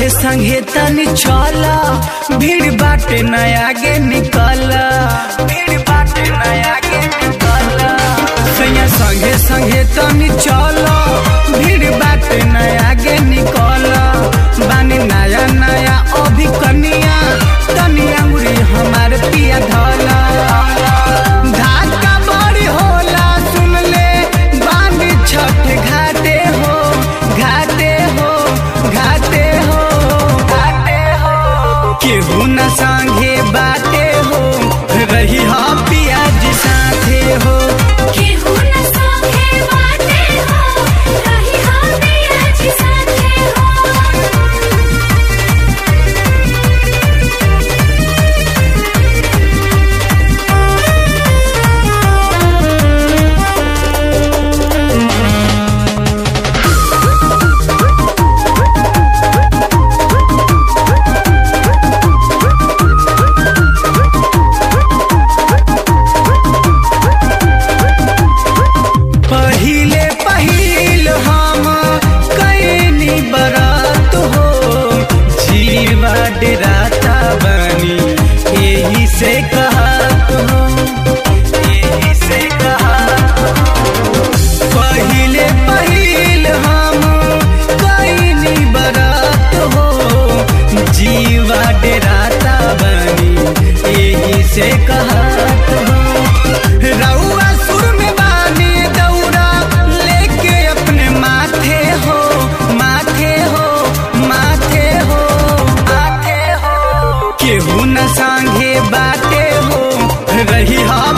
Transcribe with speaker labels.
Speaker 1: संगे संगे तनी चला भीड़ बाटे न आगे निकल भीड़ बाटे न आगे निकल सैया संगे संगे तनी चला भीड़ बाटे न आगे निकल बानी नया नया अभी कनिया तनी अंगुरी हमार पिया धला धाका बड़ी होला सुन ले बानी छठ घाटे हो घाटे हो घाटे हो घाटे हो केहू न संगे बाटे हो रही हा पिया जी साथे हो
Speaker 2: केहू न संगे बाटे हो रही हम पिया जी साथे हो
Speaker 1: पहिले पहिल हम कैनी बरात हो जीवा डेराता बनी यही से कहत हो यही से कहत हो पहिले पहिल हम कैनी बरात हो जीवा डेराता बनी यही से कहत हो रउआ सुर में बानी दौड़ा लेके अपने माथे हो माथे हो माथे हो माथे हो केहू न संगे बाटे हो रही हा